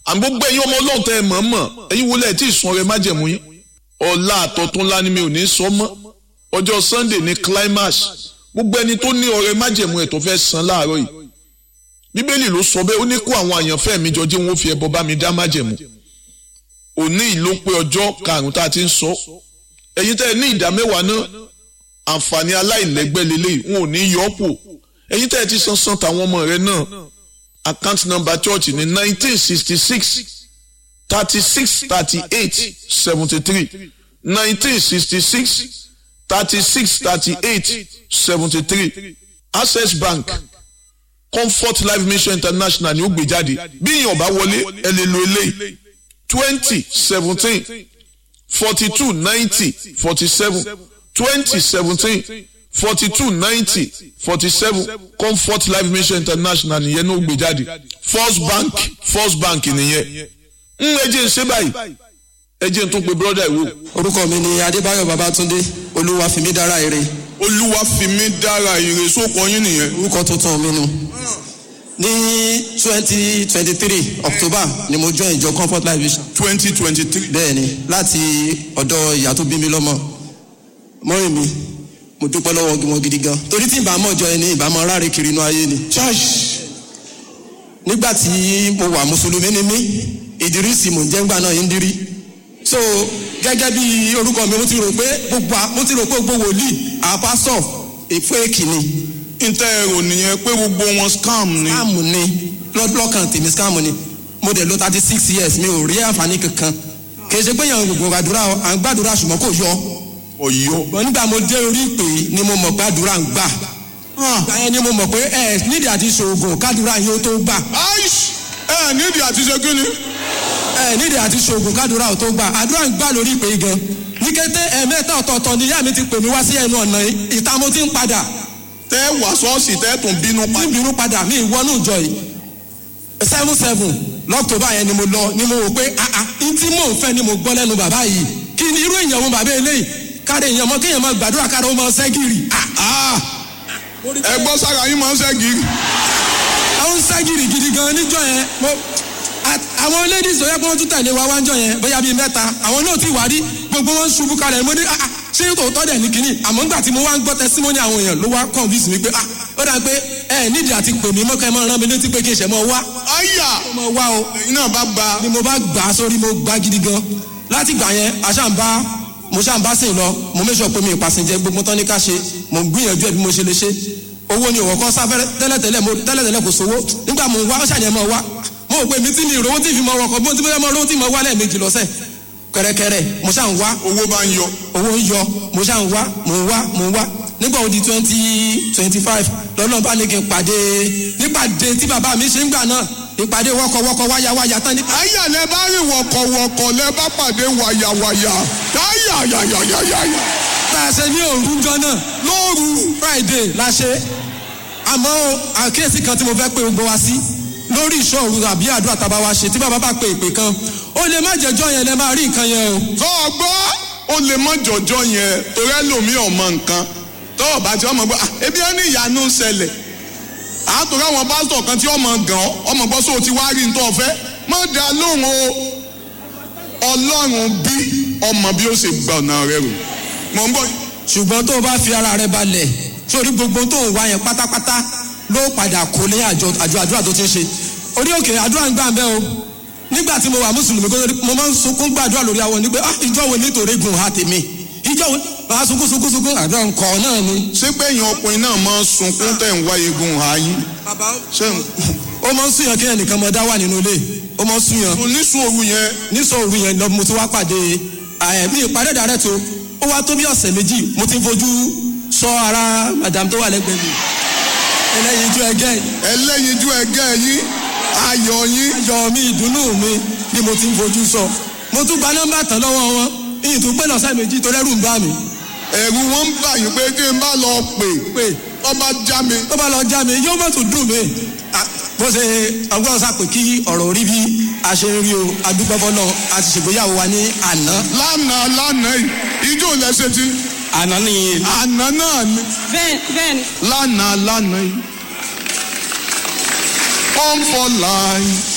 àmì gbogbo ẹ̀yin ọmọ ọlọ́run tẹ́ ẹ mọ̀ mọ̀ ẹ̀yin wọlé ẹ̀ tí ì sun ọrẹ májẹ̀mú yín ọ̀la àtọ̀tún ńlá ni mi ò ní sọ mọ́ ọjọ́ sunday ní climax gbogbo ẹni tó ní ọrẹ májẹ̀mú ẹ̀ tó fẹ́ san láàárọ̀ yìí bíbélì ló sọ bẹ́ẹ̀ ó ní kó àwọn àyànfẹ́ mi jọ jí wọn ó fi ẹbọ bá mi dá májẹ̀mú òní ìló pé ọjọ́ karùn-ún tá a ti ń sọ ẹ̀yin tẹ́ ẹ ní ìdá mẹ́wàá náà àǹfààní aláìlẹ́gbẹ́ lélẹ́yìí wọn ò ní yọ ọ́ pò ẹ̀yin tẹ́ ẹ ti san san tàwọn ọmọ rẹ náà account number church ní nineteen sixty six thirty six thirty eight seventy three nineteen sixty six thirty six thirty eight seventy three access bank comfort life mission international ni ó gbé jáde bí èèyàn bá wọlé ẹ lè lo eléyìí twenty seventeen forty two ninety forty seven twenty seventeen forty two ninety forty seven comfort life mission international nìyẹn ló gbé jáde first bank first bank nìyẹn ń ẹjẹ ń ṣe báyìí ẹjẹ ń tún pe brother ìwò. orúkọ mi ni adébáyọ̀ babatunde olúwa fìmí dára ire olúwa fi mí dára ire sóko yín nìyẹn. orúkọ tuntun mi nu ní twenty twenty three october ni mo join ìjọ comfort life vision twenty twenty three. bẹ́ẹ̀ ni láti ọ̀dọ̀ ìyá tó bí mi lọ́mọ mọ́rin mi mo dúpẹ́ lọ́wọ́ wọn gidi gan torí tí ìbámu ọjọ́ ẹni ìbámu aráre kiri inú ayé ni nígbà tí mo wà mùsùlùmí ni mí ìdírísì mò ń jẹ́ ńgbà náà yín dírí so gẹ́gẹ́ bí orúkọ mi mo ti rò pé gbogbo à- mo ti rò pé gbogbo wòlíì àpásọ̀ èfó èkìní ntẹ ẹrọ nìyẹn pé gbogbo wọn scam ni. scam ni lọ́kàn tèmi scam ni mo dẹ̀ lo thirty six years mi ò rí àǹfààní kankan kì í ṣe pé yàn gbogbo àdúrà à ń gbàdúrà ṣùgbọ́n kò yọ ọyọ. ṣùgbọ́n nígbà mo dé orí ìpè yìí ni mo mọ̀ gbàdúrà ń gbà ìgbà yẹn ni mo mọ̀ pé ẹ nídìí àti ṣoògùn kádùrà yìí ó tó gbà aish ẹ nídìí àti ṣe kí ni. ẹ nídìí àti ṣoògùn kádùrà ó tó gbà àdúrà ń gbà lórí ìpè yìí gan ní kété ẹ̀ẹ̀mẹ́ta ọ̀tọ̀ọ̀tọ̀ ni ìyá mi ti pè mí wá sí ẹnu ọ̀nà yìí ìta mo ti ń padà tẹ wà ṣọ́ọ̀ṣì tẹ tún bínú pa. ní ìbínú padà mi ìwọ́nú ìjọ yìí seven seven lọ́kítọ́bà yẹn ni mo lọ ni mo wò pé ah ah n tí mò ń fẹ́ ni mo gbọ́ lẹ́nu bàbá yìí kí ni irú èèyàn wo bàbá eléyìí káre èèyàn mọ kéèyàn máa gbàdúrà káre ó máa ṣẹ́gìrì ah Ah, ẹ gbọ́ sára yín máa ń ṣẹ́gi. àwọn ṣẹ́gìrì gidi gan níjọ yẹn mo a- àwọn ladies tó yẹ kí wọ́n tún tẹ̀lé wa wájọ yẹn bóyá bíi mẹ́ta àwọn náà ti wà rí gbogbo wọn ṣubú kalẹ̀ mo ní ah ah ṣé tòótọ́ dẹ̀ ní kínní àmọ́ ńgbà tí mo wá ń gbọ́ testimony àwọn èèyàn ló wá convince mi pé ah ó dà pé ẹ nídìí àti pè mí mọ́kẹ́ mọ́ rán mi létí pé kí n ṣẹ̀ mọ́ wá àyà mo wá o ẹ̀yin náà bá gba. ni mo bá gbà á sórí mo gbà gidi gan láti gbà yẹn aṣáǹbá mo ṣáǹbá sìn lọ mo méṣọ pé mi ìpàsìnjẹ gbogbo tán ní ká ṣe mo ń gbìyànjú ẹ bí mo ṣe lè ṣe owó ni òwò kan sáfẹ́rẹ́ tẹ́lẹ̀tẹ́lẹ̀ mo tẹ́lẹ̀tẹ́lẹ̀ kò sówó nígbà mo wá ṣàyẹn mo wá mo rò pé mi tí mi ìrówó tí fi mọ ọkọ̀ bí mo ti bóyá mo rówó tí mo wá lẹ́ẹ̀mejì lọ́sẹ̀ kẹ̀rẹ̀kẹ̀rẹ̀ mo ṣà ń wá owó bá ń yọ. owó ń yọ mo ṣà ń wá mo ń wá mo ń wá nígbà wo di twenty twenty five lọ́nà bá ní kí n pàdé nípàdé tí bàbá mi ṣe ń gbà náà ìpàdé wọ́kọ̀wọ́kọ̀ wáyáwáyá tán ní àyà lẹ bá rìn wọ̀kọ̀wọ̀kọ̀ lẹ bá pàdé wàyàwàyà táyà yàyàyàyà. tá a ṣe ní òru jọ náà lóru friday la ṣe àmọ́ àkíyèsí kan tí mo fẹ́ pé gbogbo wa sí lórí ìṣòro àbí àdúrà tá a bá wa ṣe tí bàbá bá pe ìpè kan ó lè má jẹjọ́ yẹn lẹ máa rí nǹkan yẹn o. tó o gbọ́ ó lè mọ jọjọ yẹn torí ẹlòmíì ọmọ nǹkan tó o bá ti ọmọ gbọ́ "Ah, ebi ẹni ìyanu ń ṣẹlẹ̀ àtòrí àwọn pásítọ̀ kan tí ọmọ gàn ọ́ ọmọ gbọ́ sóò ti wá rí nítorí ọ̀fẹ́ má dá lóhùn o ọlọ́run bí ọmọ bí ó ṣe gba ọ̀nà rẹ rò mọ̀ ń bọ̀ ṣùgbọ́n tó o bá fi ara rẹ balẹ̀ sórí gbogbo tó ń wá yẹn pátápátá ló padà kó lé àjọ àjọ àdúrà tó ti ń ṣe orí òkè àdúrà ń gbà ń bẹ́ o nígbà tí mo wà mùsùlùmí kó tó- mo máa ń sunkún gbàdúrà lórí àwọn ní pé ah ìjọ wo nítorí gùn ha tèmi ìjọ wo máa sunkún sunkún sunkún àdúrà ńkọ náà ni. ṣé pé èèyàn ọkùnrin náà máa ń sunkún tẹ̀ ń wá egun ààyè ṣé ó máa ń súnyàn kí ẹnìkan mọ dá wà nínú ilé ó máa ń súnyàn oníṣun òru yẹn nísọ òru yẹn lọ mo ti wá pàdé àyẹ̀mí ìpàdé dàrẹ́ tó ó wá tó bí ọ̀sẹ̀ méjì mo ti ń fojú sọ ara madam tó wà lẹ́gbẹ̀ẹ́ mi ẹlẹ́yin ijó ẹgẹ́ yìí ẹlẹ́yinjú ẹgẹ́ yín ayọ̀ yín ayọ̀ mi ìdùnnú mi ni mo ti ń fojú sọ mo tún gba nọ́mbà tán lọ́wọ́ wọn ìyìn tó pé lọ́sẹ̀ méjì tó rẹ́rù ń bá mi ẹ̀rù wọn ń bà yín pé kí n bá lọ pè pé tó bá já mi tó bá lọ já mi yóò mọ̀ tó dùn mí Ah, bó ṣe ọgbọ́n sàpè kí ọ̀rọ̀ orí bí a ṣe ń rí o adúgbọ́fọ́ náà a ti ṣègbéyàwó wa ní àná lánàá lánàá yìí ijó lẹ́sẹ̀ tí àná ni àná náà ni bẹ́ẹ̀ bẹ́ẹ̀ ni lánàá lánàá yìí. Come for life